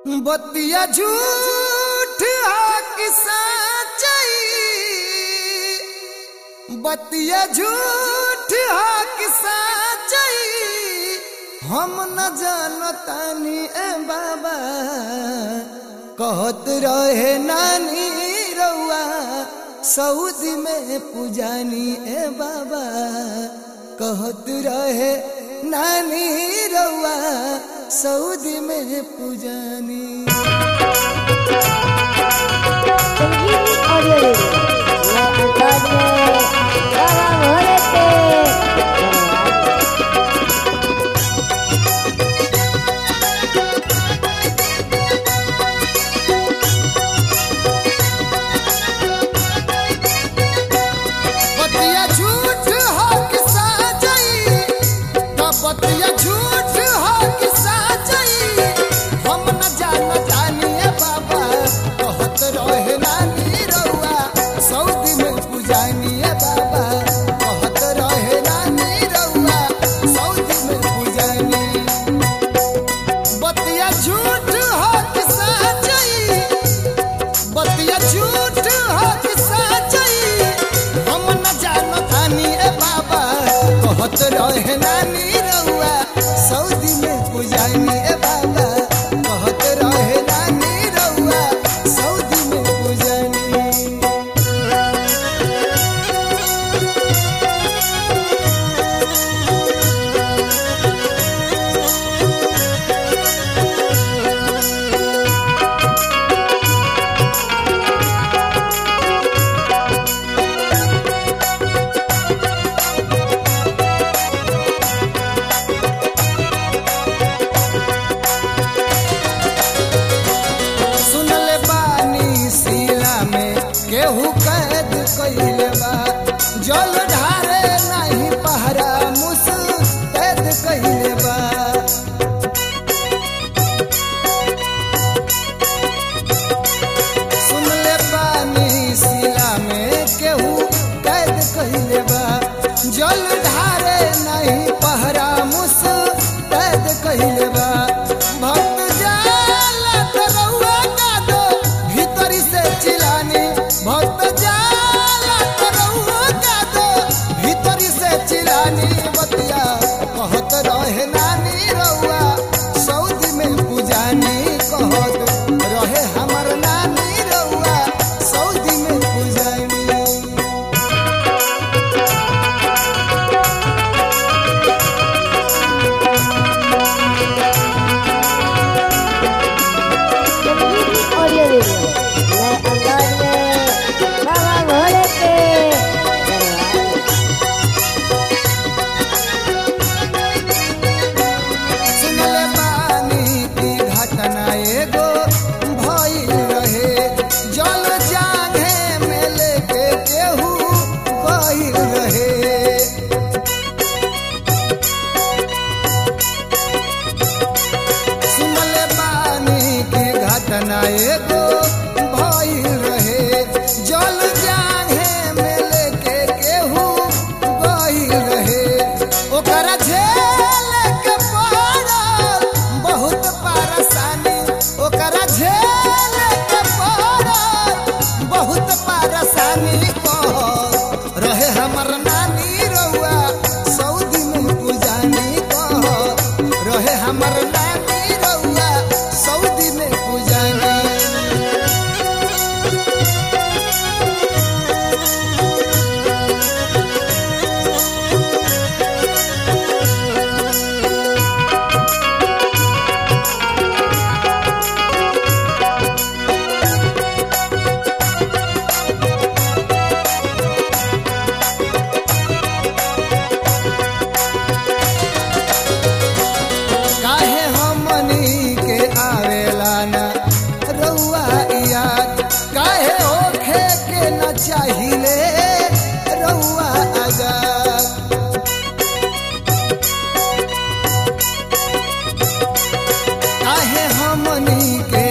बतिया झूठ हा कि सच्चाई बतिया झूठ हा कि सच्चाई हम न जानतानी ए बाबा कहत रहे नानी रउआ सऊदी में पूजानी ए बाबा कहत रहे नानी रउआ सऊदी में पूजानी संजीवनी ऑडियो रेडियो मैं अंदाज में बाबा भोले पे धन्यवाद बतिया झूठ हो कि सच्चाई का बतिया झूठ हो कि सच्चाई हम न जानतानी ए बाबा कहत रहे नानी रउआ सऊदी में पूजानी ए बाबा कहत रहे नानी रउआ सऊदी में पूजानी बतिया झूठ हो कि सच्चाई बतिया झूठ हो कि सच्चाई हम न जानतानी ए बाबा कहत रहे नानी रउआ सऊदी में पूजानी ए बाबा कहत रहे नानी रउआ सऊदी में पूजानी सुनले बानी सीला में केहू कैद कइले बा जल ढारे नहीं पहरा मुस कैद कइले बा सुनले बानी सीला में केहू कैद कइले बा जल ढारे नहीं पहरा मुस कैद कइले बा भक्त जाला त रउआ का दो भीतरी से चिलानी भक्त जाला त रउआ का दो भीतरी से चिलानी बतिया कहत रहे नानी रउआ सऊदी में पूजानी कहत रहे हमर नानी रउआ सऊदी में पूजानी संजीवनी ऑडियो रेडियो मैं अंदाज में बाबा भोले पे धन्यवाद सुनले बानी की घटना एगो भइल रहे जल जागे में लेके केहू बहिल रहे सुनले बानी की घटना एगो भइल रहे जल जागे में लेके केहू बहिल रहे ओकरा झेल के पड़ल बहुत परेशानी ओकरा झेल के पड़ल बहुत परेशानी कह रहे हमर नानी रउआ सऊदी में पूजानी कह रहे हमर नानी रउआ सऊदी में पूजानी काहे हमनी के आवेला ना रउआ याद काहे होखे के न चाहिले रउआ आजाद काहे हमनी के